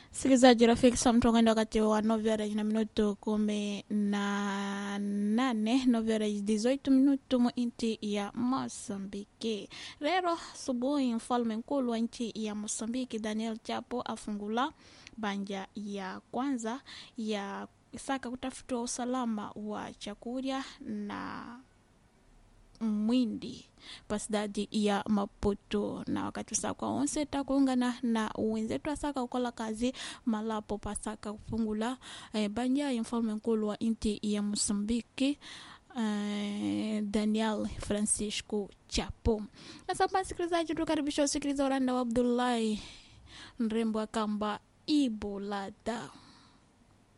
Sikilizaji rafiki, saa mtu akaenda wakati wa novela na minuto kumi na nane novela dizoito minuto mu inti ya Mosambiki. Lero asubuhi, mfalme mkulu wa nchi ya Mosambiki Daniel Chapo afungula banja ya kwanza ya saka kutafuta usalama wa chakula na mwindi pasidadi ya Maputo na wakati usaka onse takuungana na wenzetu asaka kukola kazi malapo pasaka kufungula eh, banja ya mfalme mkulu wa inti ya Mosambiki eh, Daniel Francisco Chapo. Sasa msikilizaji, tukaribisha usikiliza uranda wa Abdullahi mrembo akamba Ibolada.